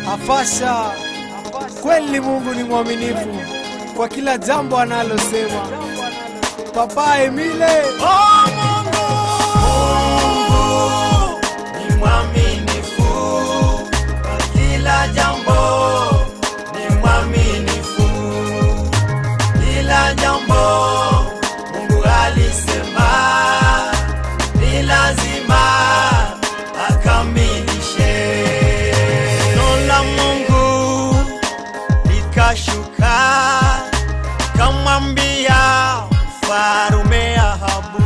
Afasha, kweli Mungu ni mwaminifu kwa kila jambo analosema. Papa Emile, Oh, Mungu ni mwaminifu kwa kila jambo, ni mwaminifu kila jambo. Mungu alisema ni lazima akamilishe. Neno la Mungu likashuka kamwambia mfarume Ahabu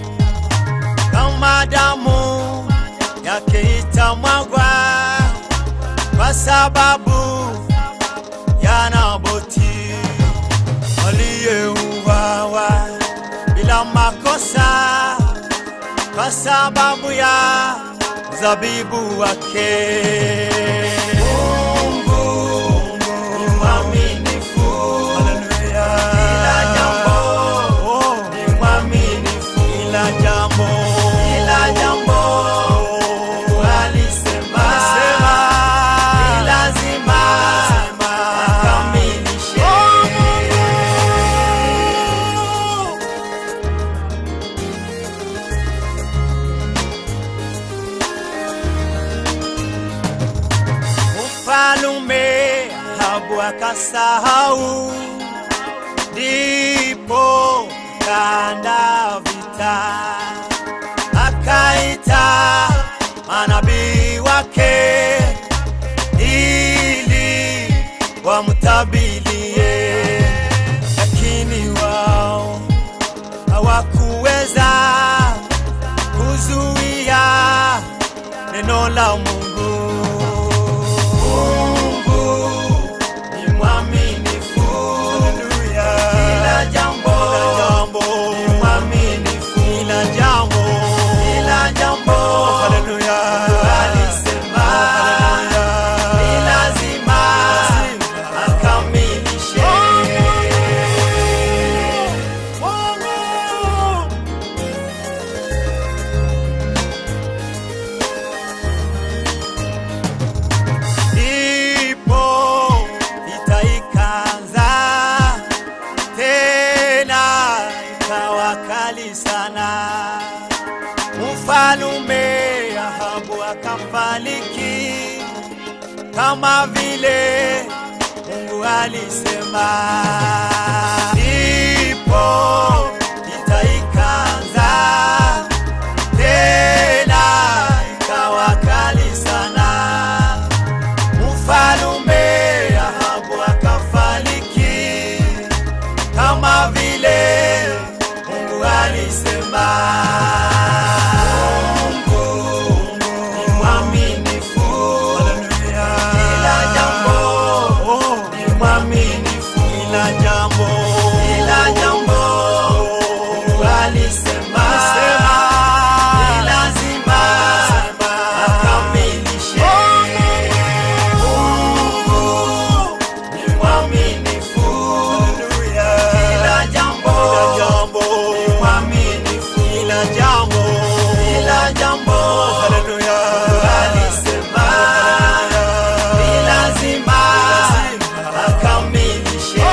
kama damu yake itamwagwa kwa sababu ya Naboti aliyeuawa bila makosa kwa sababu ya zabibu wake. Mungu ni mwaminifu, haleluya. Kila jambo ni mwaminifu, kila jambo, kila jambo Mungu alisema, ni lazima akamilishe. Mfalume Ahabu akasahau, ndipo kaanda vita, akaita manabii wake ili wamtabilie, lakini wao hawakuweza kuzuia neno la Mungu. Mungu ni mwaminifu, kila jambo ni mwaminifu, kila jambo, kila jambo, Mungu alisema ni lazima akamilishe. Ndipo vita ikaanza tena, ikawa kali sana. Mfalume Ahabu akafariki kama vile Mungu alisema. Ndipo vita ikaanza tena, ikawa kali sana. Mfalume Ahabu akafariki kama vile Mungu alisema. Mungu ni mwaminifu, kila jambo ni mwaminifu, kila jambo, kila jambo Mungu alisema ni lazima akamilishe. Mungu ni mwaminifu, kila jambo ni mwaminifu, kila jambo, kila jambo Mungu alisema ni lazima akamilishe.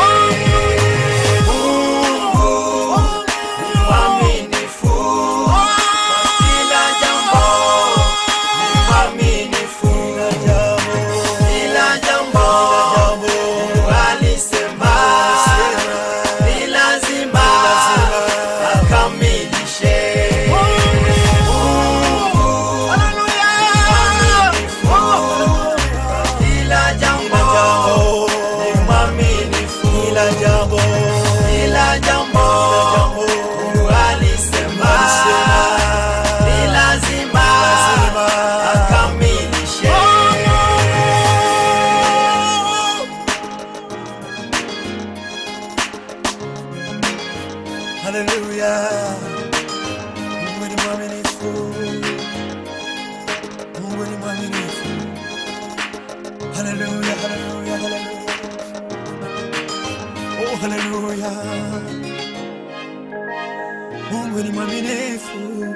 Mungu ni mwaminifu, kila jambo ni mwaminifu, kila jambo Mungu alisema ni lazima akamilishe. Mungu kila jambo ni mwaminifu, kila jambo, kila jambo Mungu alisema ni lazima akamilishe. Haleluya, Mungu ni mwaminifu, Mungu ni mwaminifu. Haleluya, haleluya, haleluya. Oh, haleluya. Mungu ni mwaminifu.